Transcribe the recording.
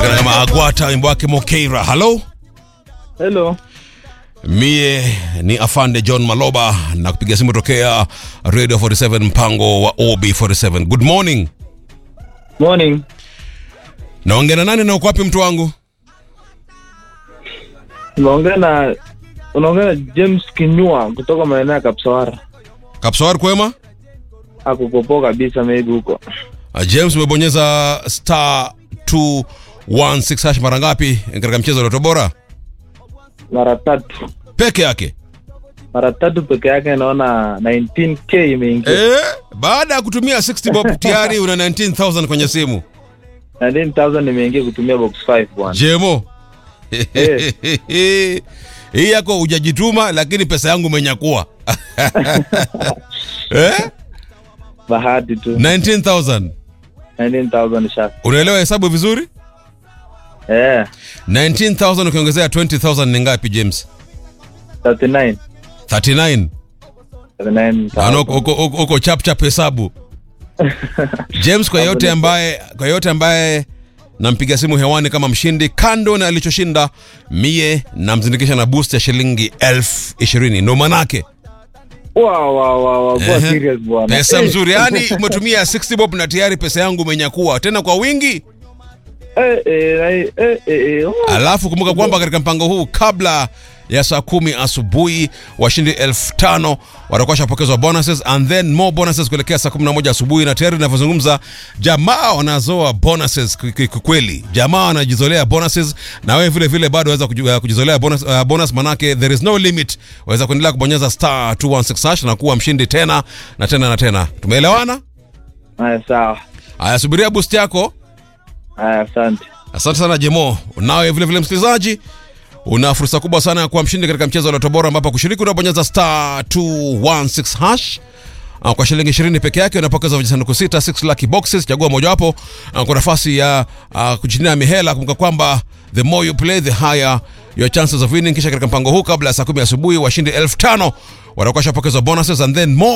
kama Agwata wimbo wake Mokeira. Halo, Hello. mie ni afande John Maloba na kupiga simu tokea Radio 47 mpango wa OB47. Good morning. Morning. Naongea na nani na uko wapi mtu wangu? Unaongea na unaongea na James Kinyua kutoka maeneo ya Kapsawara. Kapsawar kwema? Akukopoa kabisa maybe huko. Uh, James umebonyeza star 216 hash mara ngapi katika mchezo wa Lotto Bora? Mara tatu. Peke yake. Mara tatu peke yake naona 19k imeingia. Eh, baada ya kutumia 60 bob tayari una 19000 kwenye simu. 19000 imeingia kutumia box 5 bwana. Jemo. Eh. Hii yako hujajituma lakini pesa yangu umenyakua. eh? Bahati tu. 19000. 19000 shaka. Unaelewa hesabu vizuri? Eh, 19000 ukiongezea 20000 ni ngapi James? 39. 39. 39. Ano uko uko- uko chap chap hesabu. James, kwa yote ambaye kwa yote ambaye nampiga simu hewani kama mshindi, kando na alichoshinda, mie namzindikisha na boost ya shilingi elfu ishirini ndo manake Wow, wow, wow, wow. Kwa Ehe. serious bwana. pesa Eh, mzuri. Yani umetumia 60 bob na tayari pesa yangu umenyakua tena kwa wingi. Eh, eh, eh, eh, eh. oh. Alafu kumbuka kwamba katika mpango huu kabla ya saa kumi asubuhi washindi elfu tano watakuwa washapokezwa bonuses and then more bonuses kuelekea saa kumi na moja asubuhi, na tayari inavyozungumza jamaa wanazoa bonuses kwa- kwa- kwa kweli, jamaa wanajizolea bonuses, na wewe vile vile bado waweza kuji- uh, kujizolea bonus, uh, bonus manake there is no limit. Waweza kuendelea kubonyeza star 216 hash na kuwa mshindi tena na tena na tena. Tumeelewana? Haya sawa. Haya, subiria boost yako. Haya asante. Asante sana Jemo. Nawe vile vile msikilizaji, una fursa kubwa sana ya kuwa mshindi katika mchezo wa Lotto Bora, ambapo kushiriki unabonyeza star 216 hash Ah, kwa shilingi 20 peke yake unapokeza vijisanduku sita 6 lucky boxes. Chagua mojawapo ah, kwa nafasi ya uh, kujinia mihela. Kumbuka kwamba the more you play the higher your chances of winning. Kisha katika mpango huu, kabla ya saa 10 asubuhi, washindi elfu tano watakuwa washapokezwa bonuses and then more